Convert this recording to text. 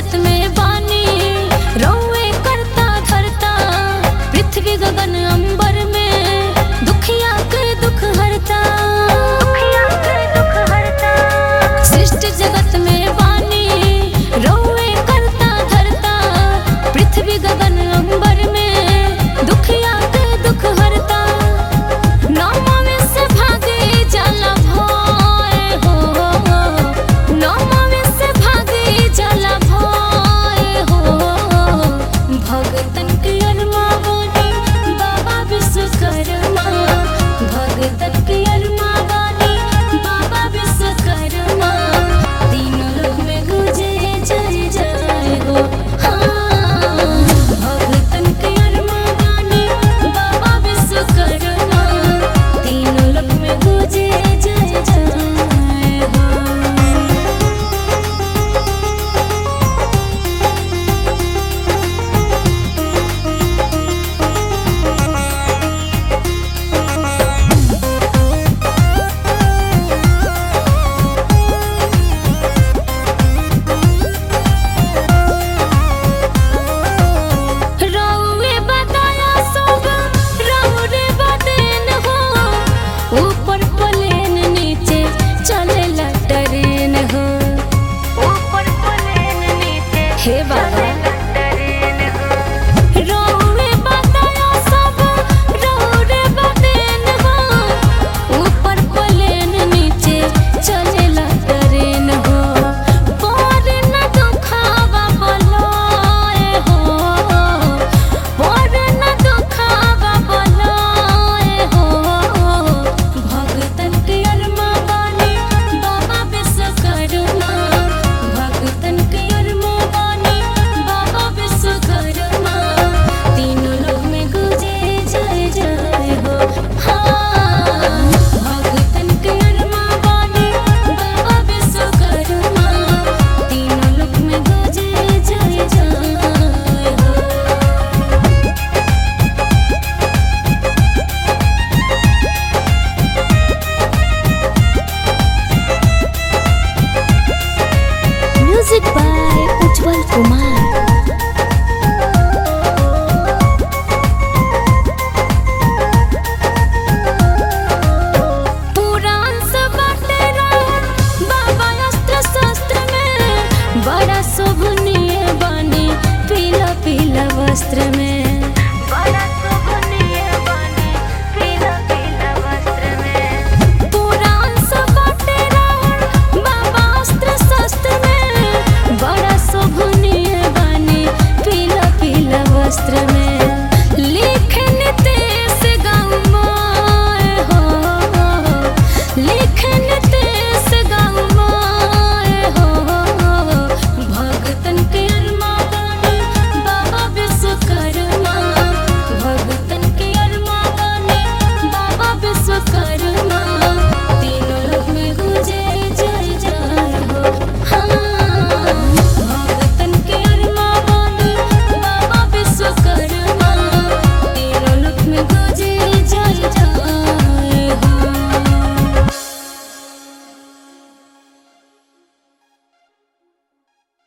जगत में बानी रौवे करता धरता पृथ्वी गगन अंबर में दुखिया के दुख हरता सृष्टि जगत में बानी रौवे करता धरता पृथ्वी गगन अंबर में दुखिया के दुख हरता नौमवे से भागे जाला भय हो नौमवे से भागे जाला भय हो भगतन के अरमा बानी बाबा विश्वकर्मा भगतन के अरमा बानी बाबा विश्वकर्मा तीनों लोक में गुजे जय जय हो हाँ भगतन के अरमा बानी बाबा विश्वकर्मा तीनों लोक में गुजे जय जय हो रौवे बताया सब रौरे बदेन हो ऊपर प्लेन नीचे चलेला ट्रेन हो ऊपर प्लेन नीचे हे बाबा रौवे बताया सब रौरे बदेन हो ऊपर प्लेन नीचे चलेला ट्रेन हो पर न दुखावा बलोए हो पर न दुखावा बलोए हो भगतन के अरमा बानी बाबा विश्वकर्मा भगतन के अरमा बानी बाबा विश्वकर्मा तीनों लोग में गुजे जय जय हो हाँ भगतन के अरमा बानी बाबा विश्वकर्मा तीनों लोग में गुजे जय जय हो Music by Ujjwal Kumar.